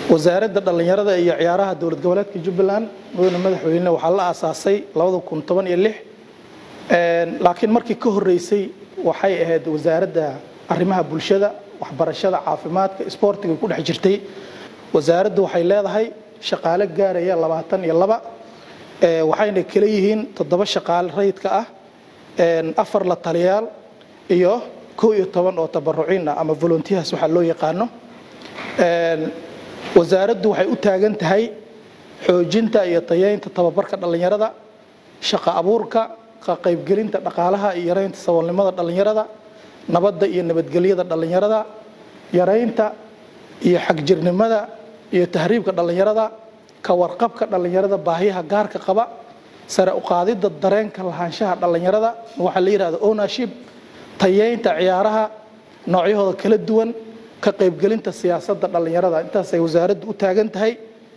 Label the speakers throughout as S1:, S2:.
S1: wasaaradda dhallinyarada iyo ciyaaraha dowlad goboleedka jubbaland mudane madaxweyne waxaa la aasaasay laakiin markii ka horeysay waxay ahayd wasaaradda arrimaha bulshada waxbarashada caafimaadka isboortiga ku dhex jirtay wasaaraddu waxay leedahay shaqaale gaaraya labaatan iyo laba waxayna kala yihiin toddoba shaqaale rayidka ah afar la taliyaal iyo kow iyo toban oo tabaruciin ah ama volunteers waxaa loo yaqaano wasaaraddu waxay u taagan tahay xoojinta iyo tayeynta tababarka dhallinyarada shaqo abuurka ka qaybgelinta dhaqaalaha iyo yaraynta saboolnimada dhallinyarada nabadda iyo nabadgelyada dhallinyarada yaraynta iyo xagjirnimada iyo tahriibka dhallinyarada ka warqabka dhallinyarada baahiyaha gaarka qaba sare u qaadidda dareenka lahaanshaha dhallinyarada waxaa la yidhahda ownership tayeynta ciyaaraha noocyahooda kala duwan ka qaybgelinta siyaasadda dhallinyarada intaasay wasaaraddu u taagan tahay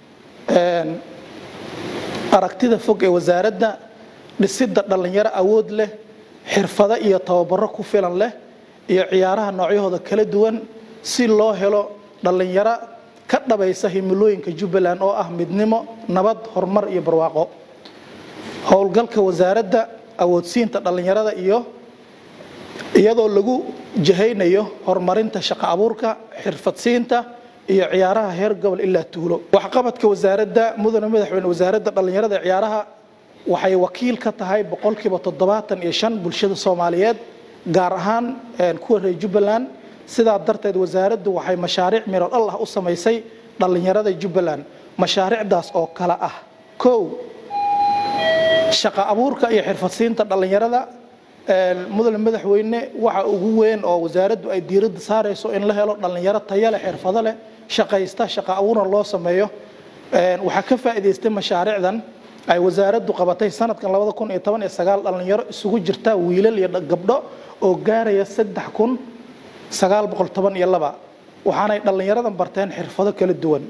S1: aragtida fog ee wasaaradda dhisidda dhallinyaro awood leh xirfado iyo tababaro ku filan leh iyo ciyaaraha noocyahooda kala duwan si loo helo dhallinyaro ka dhabaysa himilooyinka jubbaland oo ah midnimo nabad horumar iyo barwaaqo howlgalka wasaaradda awoodsiinta dhallinyarada iyo iyadoo lagu jahaynayo horumarinta shaqo abuurka xirfadsiinta iyo ciyaaraha heer gobol ilaa tuulo waxqabadka wasaaradda mudane madaxweyne wasaaradda dhallinyarada ee ciyaaraha waxay wakiil ka tahay boqolkiiba toddobaatan iyo shan bulshada soomaaliyeed gaar ahaan kuwa reer jubbaland sidaa darteed wasaaraddu waxay mashaariic miro dhal ah u samaysay dhallinyarada jubbaland mashaariicdaas oo kale ah kow shaqo abuurka iyo xirfadsiinta dhallinyarada mudane madaxweyne waxa ugu weyn oo wasaaraddu ay diiradda saarayso in la helo dhallinyaro tayo leh xirfado leh shaqaysta shaqo abuurna loo sameeyo waxaa ka faa'iidaystay mashaariicdan ay wasaaraddu qabatay sanadkan labada kun iyo toban iyo sagaal dhallinyaro isugu jirta wiilal iyo gabdho oo gaaraya saddex kun sagaal boqol toban iyo laba waxaanay dhallinyaradan barteen xirfado kala duwan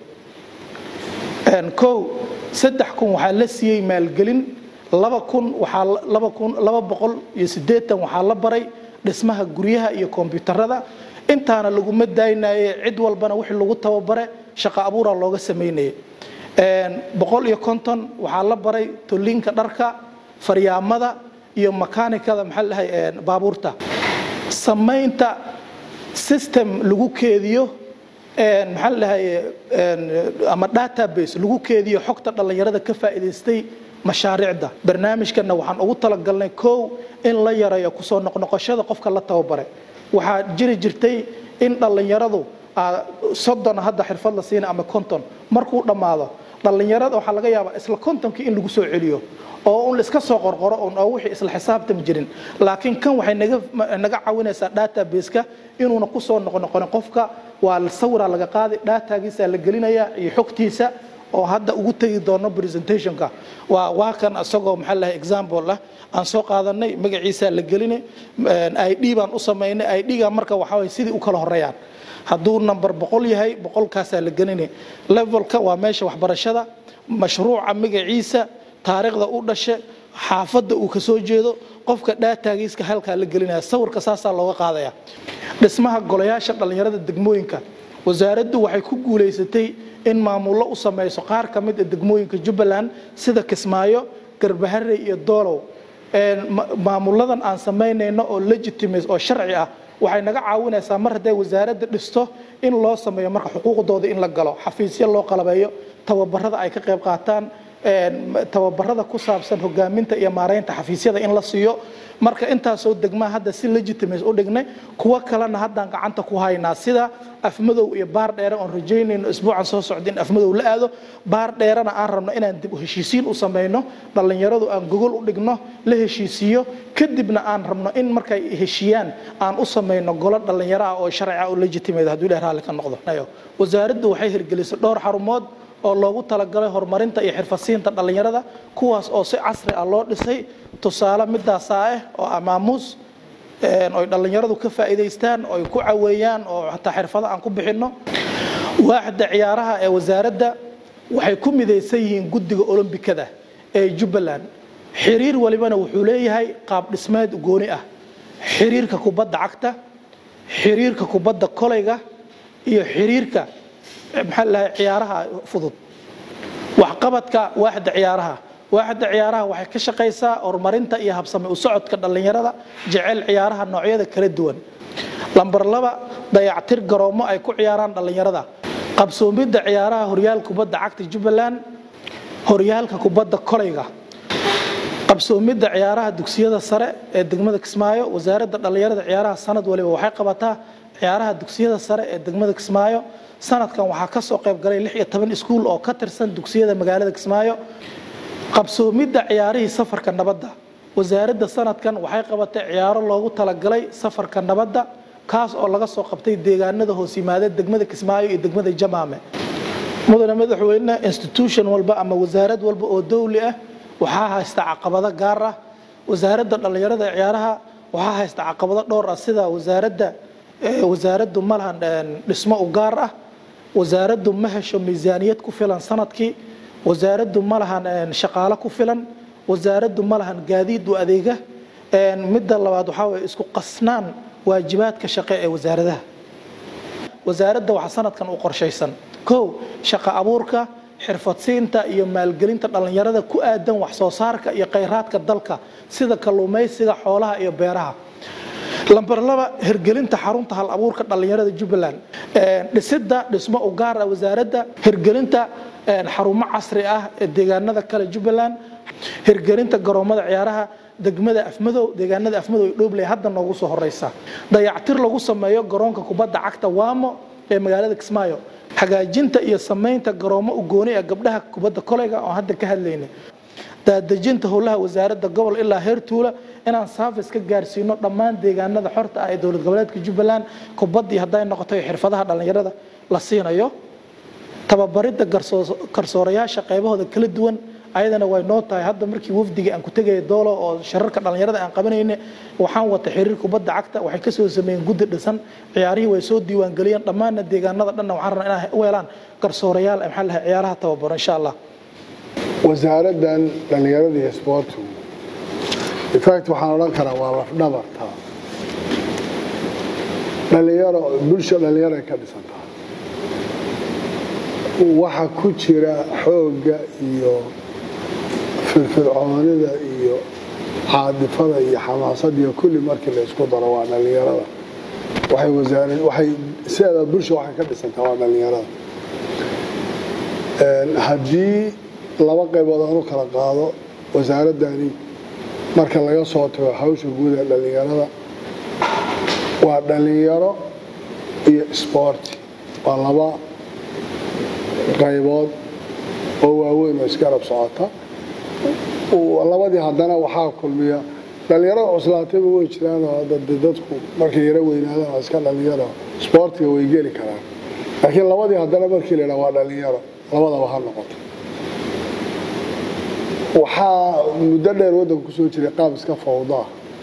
S1: kow saddex kun waxaa la siiyey maalgelin laba kun waxaa laba kun laba boqol iyo siddeetan waxaa la baray dhismaha guryaha iyo kombiyuutarada intaana laguma daynaye cid walbana wixii lagu tababare shaqo abuura looga samaynayay boqol iyo konton waxaa la baray tolliinka dharka faryaamada iyo makaanikada maxaa la dhahay baabuurta samaynta system lagu keediyo maxaa la dhahay ama database lagu keediyo xogta dhallinyarada ka faa'iidaystay mashaariicda barnaamijkanna waxaan ugu talagalnay kow in la yareeyo kusoo noqnoqoshada qofka la tababare waxaa jiri jirtay in dhallinyaradu soddon hadda xirfad la siina ama konton markuu dhammaado dhallinyarada waxaa laga yaabaa isla kontonkii in lagu soo celiyo oo un laiska soo qorqoro un oo wixii isla xisaabtan jirin laakiin kan waxay naga naga caawinaysaa database-ka inuuna kusoo noqnoqonin qofka waa sawiraa laga qaaday datagiisa la gelinaya iyo xogtiisa oo hadda ugu tegi doono presentationka waa waa kan isagoo maxaa lahay example ah aan soo qaadanay magaciisa la gelinay id baan u samaynay id-ga marka waxaa way sidii u kala horeeyaan hadduu number boqol yahay boqolkaasaa la gelinay levelka waa meesha waxbarashada mashruuca magaciisa taariikhda u dhashe xaafadda uu ka soo jeedo qofka dhaataagiiska halkaa la gelinaya sawirka saasaa looga qaadaya dhismaha golayaasha dhallinyarada degmooyinka wasaaraddu waxay ku guulaysatay in maamullo u samayso qaar ka mid a degmooyinka jubbaland sida kismaayo garbahare iyo doolow maamulladan aan samaynayno oo legitimace oo sharci ah waxay naga caawinaysaa mar hadday wasaaradda dhisto in loo sameeyo marka xuquuqdooda in la galo xafiisyo loo qalabeeyo tababarada ay ka qayb qaataan tababarada ku saabsan hogaaminta iyo maaraynta xafiisyada in la siiyo marka intaasoo degmaa hadda si legitimace u dhignay kuwo kalena haddaan gacanta ku haynaa sida afmadow iyo baar dheere oon rajaynayno isbuucan soo socda in afmadow la aado baar dheerena aan rabno inaan dib u heshiisiin u samayno dhallinyaradu aan gogol u dhigno la heshiisiiyo kadibna aan rabno in markay heshiiyaan aan u samayno golo dhallinyaro ah oo sharci ah oo legitimate hadduu ilaah raalli ka noqdo wasaaraddu waxay hirgelisay dhowr xarumood oo loogu talagalay horumarinta iyo xirfadsiinta dhallinyarada kuwaas oo si casri ah loo dhisay tusaale midaasaa ah oo amaamuus oy dhallinyaradu ka faa'iidaystaan oy ku caweeyaan oo hataa xirfado aan ku bixinno waaxda ciyaaraha ee wasaaradda waxay ku midaysan yihiin guddiga olombikada ee jubbaland xiriir walibana wuxuu leeyahay qaab dhismeed gooni ah xiriirka kubadda cagta xiriirka kubadda kolayga iyo xiriirka maxaa lahay ciyaaraha fudud waxqabadka waaxda ciyaaraha waaxda ciyaaraha waxay ka shaqaysaa horumarinta iyo habsame u socodka dhallinyarada jecel ciyaaraha noocyada kala duwan lambar laba dayactir garoomo ay ku ciyaaraan dhallinyarada qabsoomidda ciyaaraha horyaal kubadda cagta jubbaland horyaalka kubadda kolayga qabsoomidda ciyaaraha dugsiyada sare ee degmada kismaayo wasaaradda dhallinyarada ciyaaraha sanad waliba waxay qabataa ciyaaraha dugsiyada sare ee degmada kismaayo sanadkan waxaa ka soo qayb galay lix iyo toban iskuul oo ka tirsan dugsiyada magaalada kismaayo qabsoomidda ciyaarihii safarka nabadda wasaaradda sanadkan waxay qabatay ciyaaro loogu talagalay safarka nabadda kaas oo laga soo qabtay deegaanada hoos yimaada degmada kismaayo iyo degmada jamaame mudane madaxweyne institution walba ama wasaarad walba oo dowli ah waxaa haysta caqabado gaar ah wasaaradda dhallinyarada ee ciyaaraha waxaa haysta caqabado dhowr ah sida wasaaradda wasaaraddu ma lahan dhismo u gaar ah wasaaraddu ma hesho miisaaniyad ku filan sanadkii wasaaraddu ma lahan shaqaalo ku filan wasaaraddu ma lahan gaadiid u adeega midda labaad waxaa waye isku qasnaan waajibaadka shaqe ee wasaaradaha wasaaradda waxaa sanadkan u qorshaysan kow shaqo abuurka xirfadsiinta iyo maalgelinta dhallinyarada ku aadan wax soo saarka iyo khayraadka dalka sida kalluumaysiga xoolaha iyo beeraha lambar laba hirgelinta xarunta hal abuurka dhallinyarada jubbaland dhisidda dhismo u gaar ah wasaaradda hirgelinta xarumo casri ah ee deegaanada kale jubbaland hirgelinta garoomada ciyaaraha degmada afmadow deegaanada afmadow iyo dhobley hadda noogu soo horeysa dayactir lagu sameeyo garoonka kubadda cagta waamo ee magaalada kismaayo hagaajinta iyo samaynta garoomo ugooni ee gabdhaha kubadda koleyga oo hadda ka hadlaynay daadejinta howlaha wasaaradda gobol ilaa heer tuula inaan saafis ka gaarsiino dhammaan deegaanada xorta ah ee dowlad goboleedka jubbaland kubaddii hadday noqoto xirfadaha dhallinyarada la siinayo tababaridda garsoorayaasha qaybahooda kala duwan ayadana way noo tahay hadda markii wafdiga aan ku tegaya doolo oo shararka dhallinyarada aan qabanayne waxaan wata xiriir kubadda cagta waxay kasoo sameeyeen guddi dhisan ciyaarihii way soo diiwaangeliyeen dhammaanna deegaanada dhanna waxaan rabnaa inaan u helaan garsoorayaal maxaa lahay ciyaaraha tababaro insha allah
S2: wasaaraddan dhallinyarada iyo isboortigu infact waxaan odhan karaa waa lafdhabarta dhalinyaro bulsha dhallinyaray ka dhisantaa waxa ku jira xoogga iyo firfircoonida iyo caadifada iyo xamaasadda iyo kulli markii la isku daro waa dhallinyarada waxay wasaarad waxay sideeda bulsha waxay ka dhisantaa waa dhallinyarada haddii laba qaybood aan u kala qaado wasaaraddani marka laga soo tago hawsha guud ee dhallinyarada waa dhallinyaro iyo isboorti waa laba qaybood oo waaweyn oo isgarab socota labadii haddana waxaa kulmiya dhallinyarada cuslaatayba way jiraanoo dadku markay yaro weynaadaan waa iska dhallinyaro isboortiga way geli karaan laakiin labadii haddana markii la yidhaha waa dhallinyaro labadaba ha noqoto waxaa muddo dheer waddanka ku soo jiray qaab iska fawdaa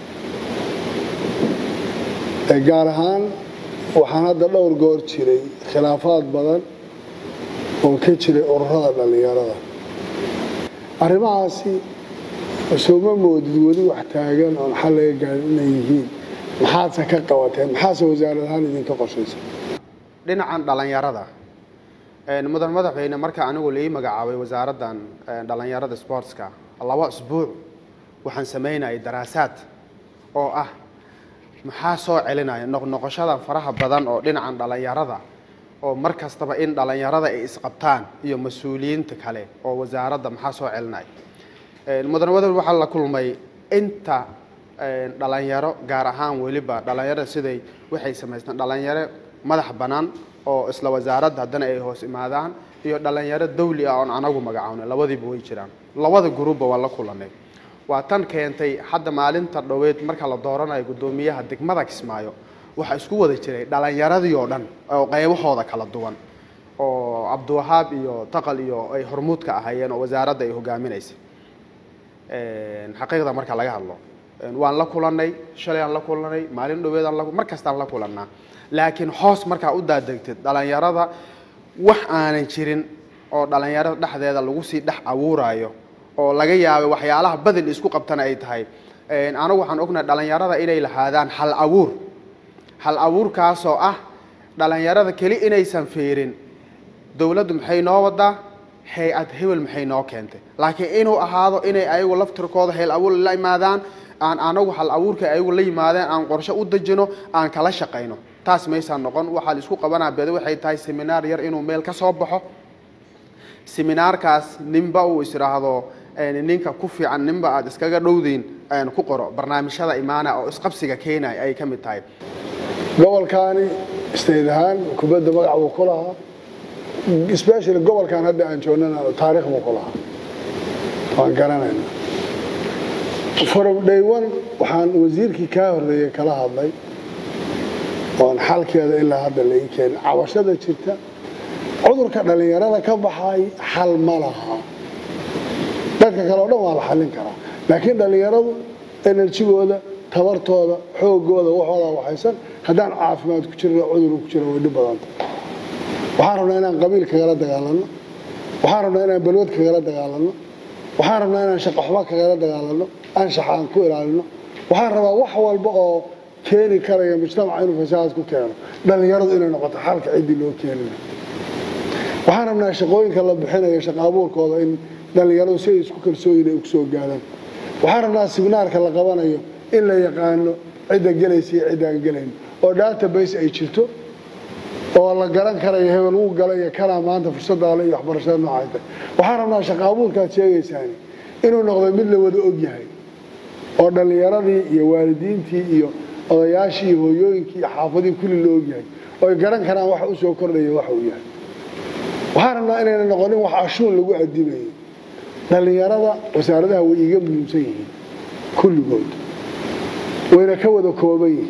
S2: gaar ahaan waxaan hadda dhowr goor jiray khilaafaad badan oo ka jiray ururada dhallinyarada arrimahaasi sooma moodid weli wax taagan oon xal laga gaarin inay yihiin maxaadse ka qabateen maxaase wasaarad ahaan idinka qorshaysa
S3: dhinacan dhallinyarada mudan madaxweyne marka anigu lai magacaabay wasaaraddan dhallinyarada sportska laba isbuuc waxaan samaynayay daraasaad oo ah maxaa soo celinaya noqnoqoshadan faraha badan oo dhinacan dhallinyarada oo mar kastaba in dhallinyarada ay isqabtaan iyo mas-uuliyiinta kale oo wasaaradda maxaa soo celinaya mudan madaxweyne waxaa la kulmay inta dhalinyaro gaar ahaan weliba dhalinyarada siday waxay samaystaan dhalinyaro madax bannaan oo isla wasaaradda haddana ay hoos imaadaan iyo dhalinyaro dawli ah oon anagu magacawnay labadiiba way jiraan labada gruubba waa la kulanay waa tan keentay hadda maalinta dhoweed marka la dooranayo guddoomiyaha degmada kismaayo waxaa isku wada jiray dhalinyaradii oo dhan oo qaybahooda kala duwan oo cabdiwahaab iyo taqal iyo ay hormuud ka ahaayeen oo wasaaradda ay hogaaminaysay xaqiiqda marka laga hadlo waan la kulanay shalay aan la kulanay maalin dhoweed aan mar kastaan la kulannaa laakiin hoos markaa u daadegtid dhalinyarada wax aanan jirin oo dhalinyarada dhexdeeda lagu sii dhex abuurayo oo laga yaabay waxyaalaha badel isku qabtana ay tahay anagu waxaan ognahay dhalinyarada inay lahaadaan hal abuur hal abuurkaasoo ah dhalinyarada keli inaysan fiirin dowladdu maxay noo wadaa hay-ad hebel maxay noo keentay laakiin inuu ahaado inay ayagu laftirkooda hel abuur la imaadaan aan anagu hal abuurka ayagu la yimaadeen aan qorshe u dejino aan kala shaqayno taas maysaa noqon waxaa la isku qabanaa bede waxay tahay seminaar yar inuu meel ka soo baxo seminaarkaas ninba uu isdhaahdo ninka ku fiican ninba aad iskaga dhowdeyn ku qoro barnaamijyada imaana oo isqabsiga keenaya ay ka mid tahay
S2: gobolkaani state ahaan kubadda magac buu ku lahaa especially gobolkan hadda aan joognana taariikh buu ku lahaa waan garanayna from day one waxaan wasiirkii kaa horreeyey kala hadlay oon xalkeeda ilaa hadda la ii keenin cabashada jirta cudurka dhallinyarada ka baxay xal ma laha dadka kale o dhan waa la xallin karaa laakiin dhallinyaradu enerjigooda tabartooda xoogooda waxooda waxaysan haddaan caafimaad ku jirin cudur ku jira way dhib badanta waxaan rabnaa inaan qabiil kagala dagaalanno waxaan rabnaa inaan balwad kagala dagaalanno waxaan rabnaa inaan shaqaxumo kagala dagaalanno anshax aan ku ilaalino waxaan rabaa wax walba oo keeni karaya mujtamaca inuu fasahaad ku keeno dhallinyaradu inay noqoto xalka ciddii loo keenina waxaan rabnaa shaqooyinka la bixinayo shaqa abuurkooda in dhallinyaradu si ay isku kalsooyin ay kusoo gaadaan waxaan rabnaa siminaarka la qabanayo in la yaqaano cidda gelaysa iyo ciddaan gelayn oo database ay jirto oo la garan karayo hebel wuu galay iyo kanaa maanta fursaddaale iyo waxbarashada noocay tahay waxaan rabnaa shaqa abuurkaad sheegaysaani inuu noqdo mid la wada og yahay oo dhallinyaradii iyo waalidiintii iyo odayaashii iyo hooyooyinkii iyo xaafadihii kulli la og yahay oo ay garan karaan waxa u soo kordhaya waxa uu yahay waxaan rabnaa inayna noqonin wax ashuun lagu adibayo dhallinyarada wasaaradaha way iiga muhiimsan yihiin kulligood wayna ka wada kooban yihiin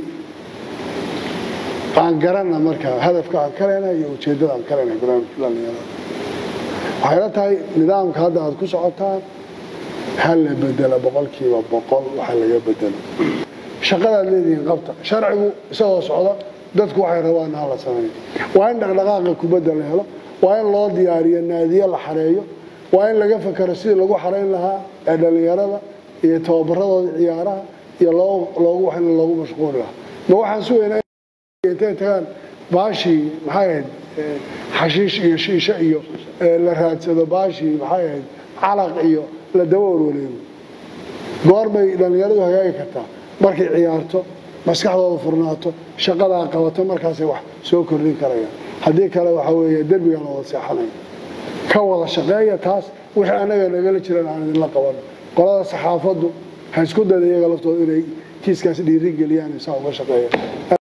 S2: aan garanna markaa hadafka aan ka leenahay iyo ujeeddada aan ka leenahay barnaamijka dhallinyarada waxayla tahay nidaamka hadda aad ku socotaan ha la bedela boqolkiiba boqol waxa laga bedelo shaqadaad leedihiin qabta sharcigu isagoo socda dadku waxay rabaan ha la sameeyo waa in dhaqdhaqaaqa kubadda la helo waa in loo diyaariyo naadiye la xareeyo waa in laga fakero sidii lagu xarayn lahaa ee dhallinyarada iyo tababaradooda ciyaaraha iyo loogu wax in loogu mashquuli lahaa ma waxaan sugaynaa intay tagaan baashii maxay ahayd xashiish iyo shiisho iyo la raadsado baashii maxay ahayd calaq iyo la daba warwareego goorbay dhallinyaradu hagaagi kartaa markay ciyaarto maskaxdooda furnaato shaqadaa qabato markaasay wax soo kordhin karayaan haddii kale waxaa weeye derbigaa la wada seexanaya ka wada shaqeeya taas wixii annaga nagala jiran aan idinla qaban qolada saxaafaddu ha isku dada iyaga laftooda inay kiiskaas dhiiri geliyaan isaa uga shaqeeya